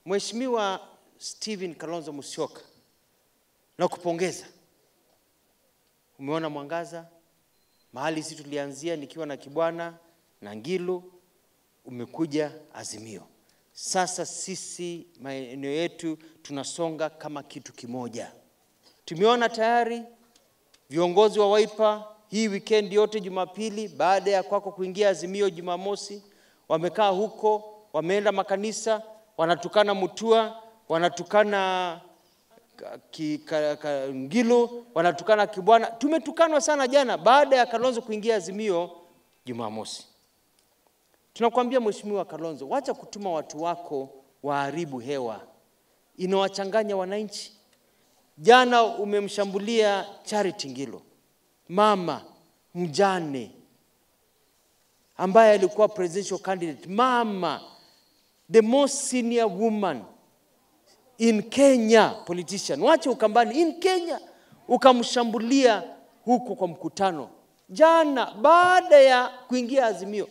Mheshimiwa Stephen Kalonzo Musyoka, na kupongeza. Umeona mwangaza mahali sisi tulianzia nikiwa na Kibwana na Ngilu, umekuja Azimio. Sasa sisi maeneo yetu tunasonga kama kitu kimoja. Tumeona tayari viongozi wa Wiper hii weekend yote Jumapili, baada ya kwako kuingia Azimio Jumamosi, wamekaa huko, wameenda makanisa, wanatukana Mutua, wanatukana ka- ki- ka- ka- Ngilu, wanatukana Kibwana. Tumetukanwa sana jana baada ya Kalonzo kuingia Azimio Jumamosi. Tunakwambia Mheshimiwa Kalonzo, wacha kutuma watu wako waharibu hewa, inawachanganya wananchi. Jana umemshambulia Charity Ngilu, mama mjane ambaye alikuwa presidential candidate, mama the most senior woman in Kenya politician, wache Ukambani, in Kenya, ukamshambulia huko kwa mkutano jana baada ya kuingia Azimio.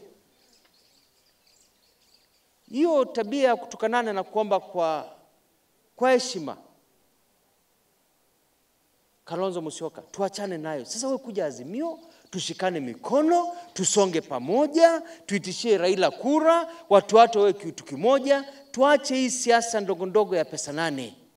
Hiyo tabia ya kutukanana na kuomba kwa kwa heshima, Kalonzo Musyoka, tuachane nayo. Sasa wewe kuja Azimio, tushikane mikono, tusonge pamoja, tuitishie Raila kura, watu watu wawe kitu kimoja, tuache hii siasa ndogo ndogo ya pesa nane.